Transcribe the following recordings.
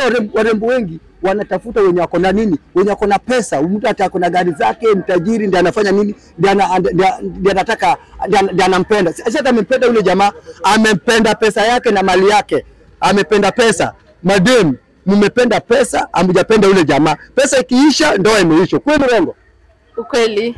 warembo, warembo wengi wanatafuta wenye wako na nini, wenye wako na pesa. Mtu hata ako na gari zake, mtajiri, ndiye anafanya nini, ndiye ana- ndiye- ndiye anataka, ndiye ana- ndiye anampenda. Si hata amempenda yule jamaa, amempenda pesa yake na mali yake, amependa pesa. Madem, mmependa pesa, hamjapenda yule jamaa. Pesa ikiisha, ndoa imeisha. Kweli Rongo? Ukweli.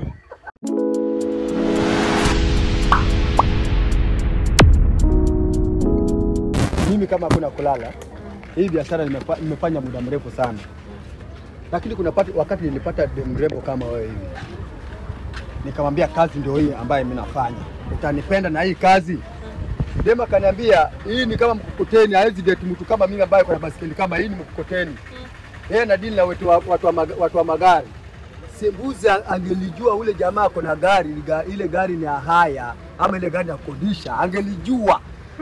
Mimi kama hakuna kulala, hii biashara nimefa- nimefanya muda mrefu sana, lakini kuna pati, wakati nilipata dem mrembo kama wewe hivi, nikamwambia kazi ndio hii ambayo mimi nafanya, utanipenda na hii kazi. Dem akaniambia hii ni kama mkokoteni, hawezi date mtu kama mimi ambaye kuna basikeli kama hii, ni mkokoteni. Yeye na dini na watu wa, watu wa, mag- watu wa magari. Sembuzi angelijua ule jamaa ako na gari, ga- ile gari ni ya haya ama ile gari ya kodisha, angelijua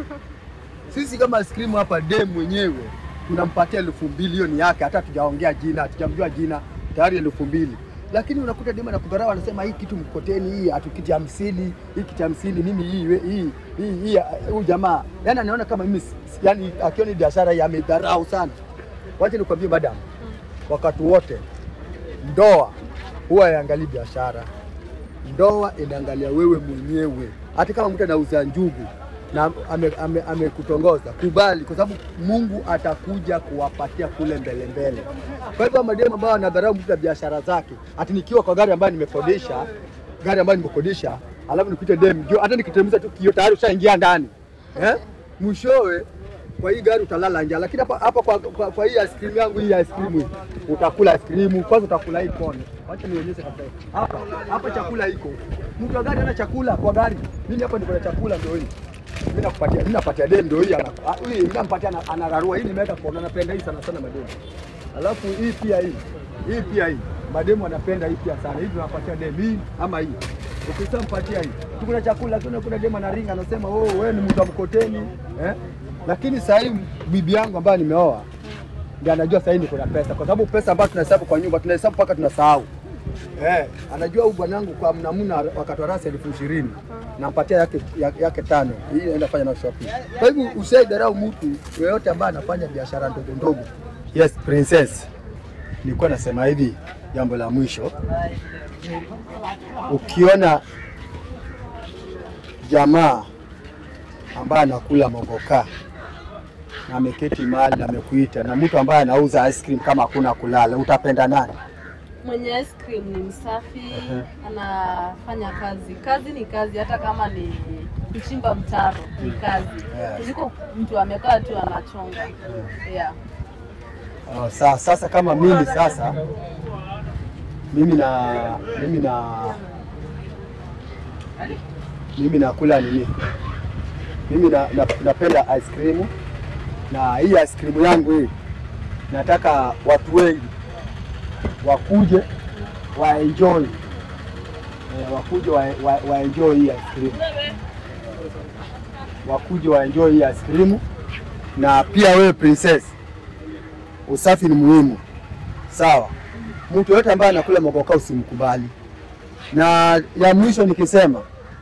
sisi kama ice cream hapa dem mwenyewe tunampatia elfu mbili hiyo ni yake, hata hatujaongea jina, hatujamjua jina, tayari elfu mbili lakini unakuta dem anakudharau, anasema hii kitu mkoteni, hii hatukiti hamsini, hii kiti hamsini, mimi hii we- hii hii hii huyu jamaa yani anaona kama mimi si- si- yani akiona hii biashara hii amedharau sana. Wacha nikwambie madam, wakati wote ndoa huwa haiangalii biashara, ndoa inaangalia wewe mwenyewe. Hata kama mtu anauza njugu na amekutongoza ame, ame amekutongoza, kubali, kwa sababu Mungu atakuja kuwapatia kule mbele mbele. Kwa hivyo mademu ambao wanadharau mtu na biashara zake, ati nikiwa kwa gari ambayo nimekodisha, gari ambayo nimekodisha, alafu nikute dem juu, hata nikiteremsha tu kio tayari ushaingia ndani eh? Mwishowe kwa hii gari utalala njaa, lakini hapa hapa kwa, kwa, kwa hii ice cream yangu hii ice cream hii utakula ice cream kwanza, utakula hii kone. Wacha nionyeshe kabisa hapa hapa, chakula iko. Mtu wa gari ana chakula kwa gari, mimi hapa niko na chakula, ndio hii mimi nakupatia, mimi napatia dem, ndio hii ana ah, hii mimi nampatia ana- anararua. Hii nimeweka kwa, napenda hii sana sana mademu. Alafu hii pia hii hii pia hii mademu wanapenda hii pia sana. Hii tunapatia dem hii ama hii ukishampatia hii tukuna chakula, lakini kuna dem anaringa anasema oh, wewe ni mtu wa mkoteni eh? Lakini sasa hivi bibi yangu ambaye nimeoa ndiye anajua sasa hivi niko na pesa, kwa sababu pesa ambayo tunahesabu kwa nyumba tunahesabu mpaka tunasahau. Eh, anajua huyu bwanangu kwa mnamuna wakati wa rasi elfu ishirini nampatia yake, yake, yake tano, hii naenda fanya na shopping. Kwa hivyo usiaidharau mtu yeyote ambaye anafanya biashara ndogo ndogo. Yes, princess, nilikuwa nasema hivi, jambo la mwisho, ukiona jamaa ambaye anakula mogoka na ameketi mahali na amekuita na mtu ambaye anauza ice cream kama hakuna kulala, utapenda nani? Mwenye ice cream ni msafi, anafanya kazi. Kazi ni kazi, hata kama ni kuchimba mtaro ni kazi, Yeah. kuliko mtu amekaa tu anachonga. Yeah. Oh, sa, sasa kama mimi sasa mimi na mimi na mimi nakula nini? Mimi na, na, napenda ice cream na hii ice cream yangu hii nataka watu wengi wakuje waenjoy eh, wakuje wa, wa, waenjoy hii ice cream wakuje waenjoy hii ice cream na pia wewe princess usafi ni muhimu, sawa. Mtu yoyote ambaye anakula mogoka usimkubali. Na ya mwisho nikisema,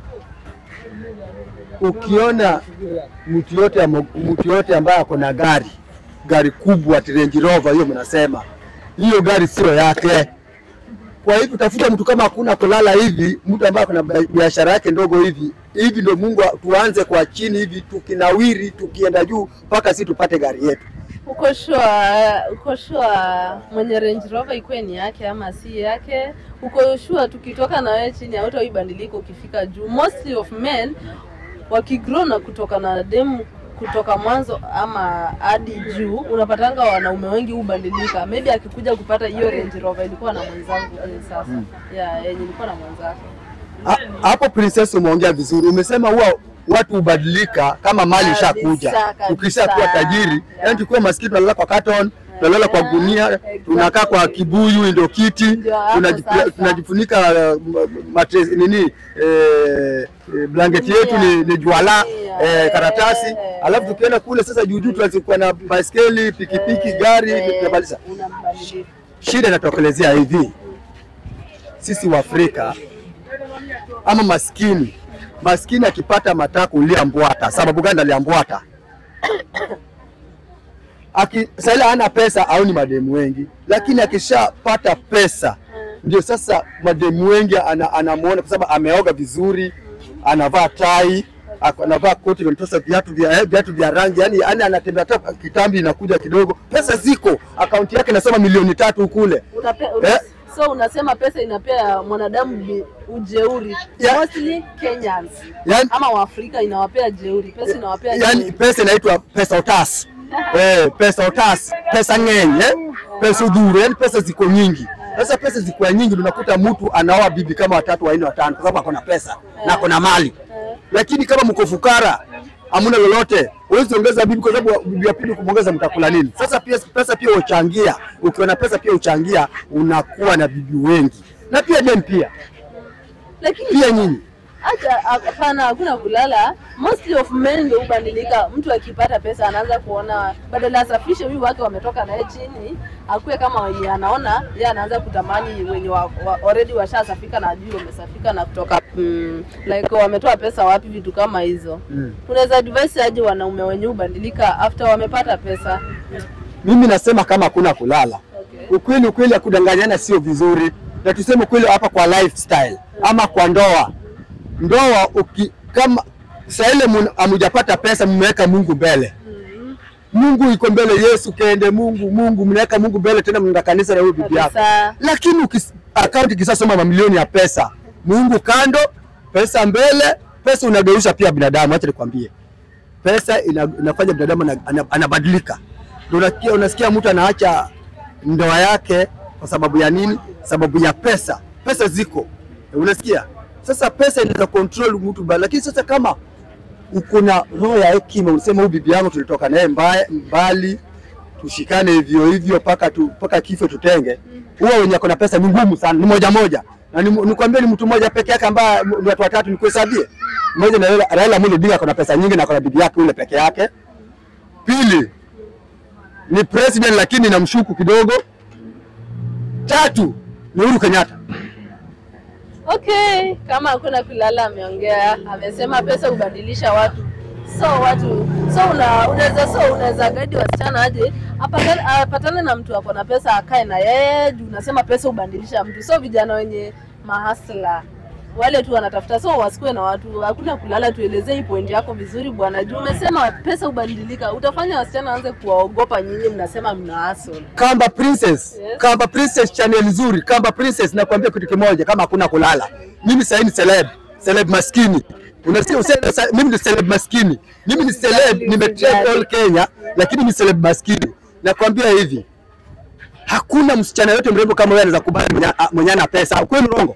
ukiona mtu yote mtu yote ambaye ako na gari gari kubwa ati Range Rover, hiyo mnasema hiyo gari sio yake. Kwa hivyo tafuta mtu kama hakuna kulala hivi, mtu ambaye kuna biashara yake ndogo hivi hivi, ndio Mungu tuanze kwa chini hivi, tukinawiri tukienda juu mpaka si tupate gari yetu. Uko sure, uko sure mwenye Range Rover ikuwe ni yake ama si yake? Uko sure tukitoka na wewe chini hautaibadilika ukifika juu? Mostly of men wakigrow na kutoka na demu kutoka mwanzo ama hadi juu, unapatanga wanaume wengi hubadilika. Maybe akikuja kupata hiyo Range Rover ilikuwa na mwenzangu eh, sasa yeah, yenye ilikuwa na mwenzake Ha- hapo princess umeongea vizuri, umesema huwa watu hubadilika kama mali Kabisa, ishakuja. kabisa. Ukisha kuwa tajiri, Yeah. yani tukiwa maskini tunalala kwa carton, tunalala kwa Yeah, gunia, exactly. tunakaa kwa kibuyu ndio kiti, Ndio hapo tunajifu- sasa. tunajifunika uh, matres, nini eh, eh, blanketi yetu ni, ni juala Yeah. eh, karatasi, Eh. alafu tukienda kule sasa juu juu tunazikuwa na baiskeli, pikipiki, gari, Eh, tunabadilisha. unambadilisha. Shida inatokelezea hivi, sisi Waafrika ama maskini, maskini akipata matako uliambwata. Sababu gani aliambwata? aki sasa ile hana pesa au ni mademu wengi, lakini akishapata pesa ndio sasa mademu wengi ana, anamuona kwa sababu ameoga vizuri, anavaa tai, ako- anavaa koti limetosa viatu vya eh, viatu vya rangi, yani yani anatembea hata kitambi inakuja kidogo, pesa ziko, akaunti yake inasema milioni tatu kule. Unape, una, Eh? so unasema pesa inapea mwanadamu bi- ujeuri Ya- mostly Kenyans Yani, ama Waafrika inawapea jeuri, pesa inawapea yani jeuri. pesa inaitwa pesa otas eh, pesa otas, pesa ng'eny eh, pesa udhuru, yani pesa ziko nyingi. Sasa pesa ziko nyingi, ndio unakuta mtu anaoa bibi kama watatu wanne watano, kwa sababu ako na pesa na ako na mali. Eh, Lakini kama mko fukara, hamuna lolote, huwezi ongeza bibi, kwa sababu bibi ya pili kumwongeza mtakula nini? Sasa pia pesa pia uchangia, ukiwa na pesa pia uchangia, unakuwa na bibi wengi, na pia dem pia lakini pia nyinyi Acha hapana, hakuna kulala. Mostly of men ndio hubadilika. Mtu akipata pesa anaanza kuona badala asafishe huyu wake wametoka naye chini, akuwe kama wenye anaona yeye, anaanza kutamani wenye wa, wa, already washasafika na ajui wamesafika na kutoka mm, like wametoa pesa wapi, vitu kama hizo mm. unaweza advise aje wanaume wenye hubadilika after wamepata pesa? Mimi nasema kama hakuna kulala Okay. ukweli ukweli, ya kudanganyana sio vizuri, na tuseme ukweli hapa kwa lifestyle ama kwa ndoa. Ndoa uki, kama saa ile mun- hamujapata pesa, mmeweka Mungu mbele. Mm, Mungu iko mbele, Yesu kende, Mungu Mungu, mnaweka Mungu mbele, tena mnaenda kanisa na huyo bibi yako. kabisa. Lakini ukis- akaunti ikisasoma mamilioni ya pesa, Mungu kando, pesa mbele, pesa unageuza pia binadamu. Acha nikwambie, pesa ina, inafanya binadamu ana- ana- anabadilika. Ndio unasikia unasikia mtu anaacha ndoa yake kwa sababu ya nini? Sababu ya pesa. Pesa ziko, unasikia? Sasa pesa inaweza control mtu mbali, lakini sasa kama uko na roho ya hekima, unasema huyu bibi yangu tulitoka naye mbaya- mbali, tushikane hivyo hivyo mpaka tu, mpaka kifo tutenge. Huwa wenye ako na pesa ni ngumu sana, ni moja moja, na ni- nikwambie ni mtu mmoja peke yake ambaye ni watu watatu, nikuhesabie mmoja na Raila- Raila Amolo Odinga ako na pesa nyingi na ako na bibi yake ule peke yake. Pili ni president lakini namshuku kidogo. Tatu ni Uhuru Kenyatta. Okay, kama hakuna kulala, ameongea amesema pesa hubadilisha watu. So watu so una, unaweza so unaweza guide wasichana aje apatane, apatane na mtu ako na pesa akae na yeye juu unasema pesa hubadilisha mtu. So vijana wenye mahasla wale tu wanatafuta, so wasikuwe na watu, hakuna kulala. Tuelezee hii point yako vizuri bwana, juu umesema pesa hubadilika, utafanya wasichana waanze kuwaogopa nyinyi, mnasema mna hustle. Kamba Princess, Yes. Kamba Princess channel nzuri. Kamba Princess, nakwambia kitu kimoja, kama hakuna kulala, mimi sasa ni celeb, celeb maskini. Unasikia useme sa- mimi ni celeb maskini. Mimi ni celeb, nimetrend all Kenya, lakini ni celeb maskini. Nakwambia hivi, hakuna msichana yote mrembo kama wewe anaweza kubali mwenye- a- mwenye ana pesa. Kweli urongo?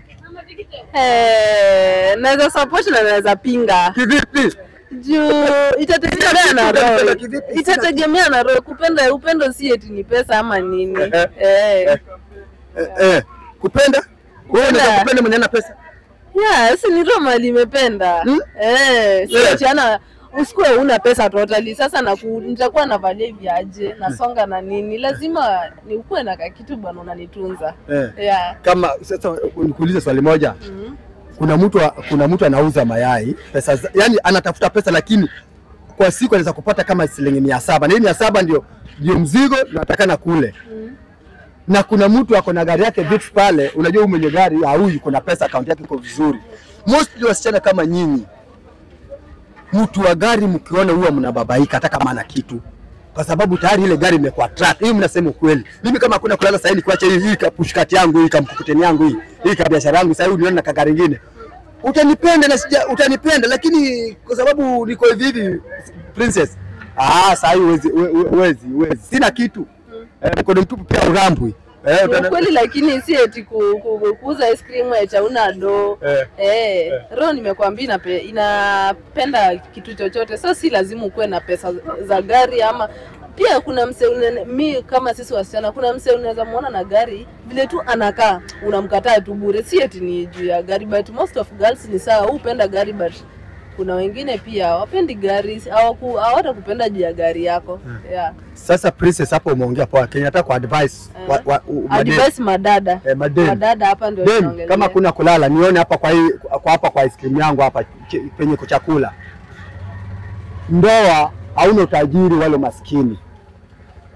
Eh, naweza support na naweza pinga Kivipi? juu itategemea na Unapenda roho, kivipi? itategemea na roho. Kupenda upendo si eti ni pesa ama nini. Eh, eh, Eh, Eh, eh, kupenda? Wewe unaweza kupenda mwenye ana pesa? yeah, si ni roho mali imependa Hmm? eh, si Yeah. eti ana usikuwe una pesa totally. Sasa naku, nitakuwa navalia hivi aje nasonga na nini, lazima ni ukuwe na kakitu bwana, unanitunza Eh. yeah. Kama sasa nikuulize swali moja. mm. kuna mtu wa- kuna mtu anauza mayai pesa za- yani anatafuta pesa lakini kwa siku anaweza kupata kama shilingi mia saba na hii mia saba ndio ndio mzigo natakana kule Mm. na kuna mtu ako na gari yake vitu pale unajua huyu mwenye gari ah, huyu kuna pesa akaunti yake iko vizuri mostly wasichana kama nyinyi mtu wa gari mkiona huwa mnababaika hata kama ana kitu kwa sababu tayari ile gari imekuwa track. Hii mnasema ukweli. Mimi kama hakuna kulala sasa, kuacha hii hii kapushkati yangu hii kamkukuteni yangu hii hii ka biashara yangu sasa, unione na kagari ingine, utanipenda na sija, utanipenda lakini kwa sababu niko hivi hivi princess, ah, sasa hii huwezi huwezi huwezi, sina kitu eh, mkono mtupu pia urambwi eh, Ni utana- ukweli lakini si eti ku- ku- kuuza ice cream eti hauna do Eh. eh, roho nimekwambia inape, inapenda kitu chochote, so si lazima ukuwe na pesa za gari ama pia kuna mse une- mi kama sisi wasichana, kuna mse unaweza muona na gari vile tu anakaa, unamkataa tu bure, si eti ni juu ya gari, but most of girls ni sawa, hupenda gari but kuna wengine pia hawapendi gari, hawaku- hawatakupenda juu ya gari yako yeah. Sasa princess, hapo umeongea poa. Kenya nataka ku advice Eh. wa, wa, u- madem. Advice madada Eh, madem. madada hapa ndio Dem, tunaongelea. kama kuna kulala nione hapa kwa hii kwa hapa kwa ice cream yangu hapa ch- penye kwa chakula. Ndoa hauna utajiri wale maskini.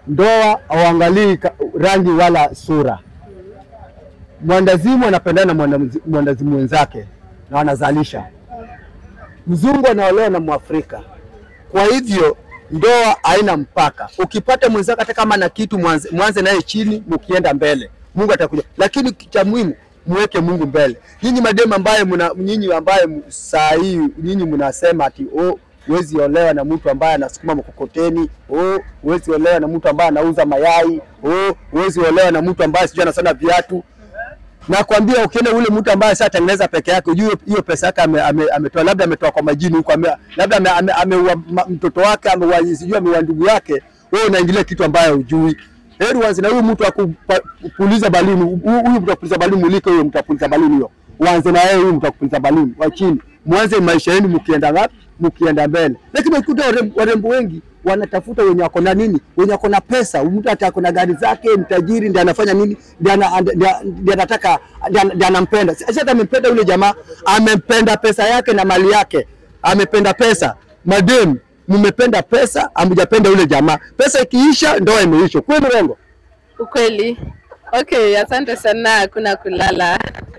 ndoa hauangalii ka- rangi wala sura. Mwandazimu anapendana na mwandazi- mwandazimu wenzake na wanazalisha. Mzungu anaolewa na Mwafrika, kwa hivyo ndoa haina mpaka. Ukipata mwenzako hata kama na kitu, mwanze, mwanze naye chini, mkienda mbele, Mungu atakuja. Lakini cha muhimu muweke Mungu mbele. Nyinyi mademu ambaye mna nyinyi ambaye m- saa hii nyinyi mnasema ati oh, huwezi olewa na mtu ambaye anasukuma mkokoteni, oh, huwezi olewa na mtu ambaye anauza mayai, oh, huwezi olewa na mtu ambaye sijui anasana viatu nakwambia ukienda ule mtu ambaye sasa tengeneza peke yake, ujue hiyo pesa yake ametoa ame, ametoa labda ametoa kwa majini huko, ame, labda ameua ame, ameua ma- mtoto wake ameua sijui ameua ndugu yake, wewe unaingilia kitu ambayo hujui. Heri uanze na huyu mtu akupuliza baluni, huyu huyu mtu akupuliza baluni, mulike huyo mtu akupuliza baluni hiyo, uanze na yeye huyu mtu akupuliza baluni wa chini, mwanze maisha yenu mkienda ngapi, mkienda mbele. Lakini ukuta warembo, warembo wengi wanatafuta wenye wako na nini, wenye wako na pesa. Mtu hata ako na gari zake, mtajiri, ndiye anafanya nini, ndiye ana- ndiye- ndiye anataka, ndiye ndiye anampenda. Si hata amempenda yule jamaa, amempenda pesa yake na mali yake, amependa pesa. Madem, mmependa pesa, hamjapenda yule jamaa. Pesa ikiisha, ndoa imeisha. Kweli Rengo? Ukweli. Okay, asante sana, hakuna kulala.